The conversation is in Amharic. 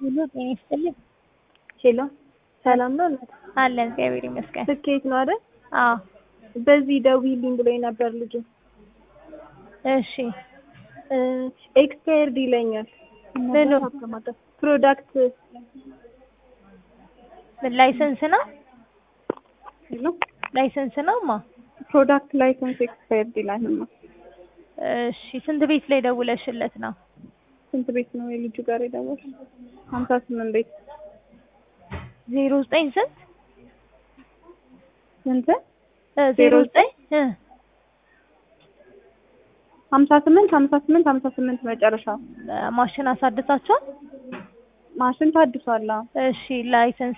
ሁሉ ጤና ይስጥልኝ። ሄሎ ሰላም ነው እናት? አለን እግዚአብሔር ይመስገን። ስኬት ነው አይደል? አዎ በዚህ ደውዪልኝ ብሎኝ ነበር ልጁ። እሺ ኤክስፓየርድ ይለኛል። ምኑ? ፕሮዳክት ላይሰንስ ነው ሄሎ ላይሰንስ ነው ማ ፕሮዳክት ላይሰንስ ኤክስፓየርድ ይላልማ። እሺ ስንት ቤት ላይ ደውለሽለት ነው? ስንት ቤት ነው የልጁ ጋር የደወልሽ? ሀምሳ ስምንት ቤት ዜሮ ዘጠኝ ስንት ስንት? እ ዜሮ ዘጠኝ እ ሀምሳ ስምንት ሀምሳ ስምንት ሀምሳ ስምንት መጨረሻ ማሽን አሳድሳችኋል? ማሽን ታድሷል። አዎ። እሺ ላይሰንስ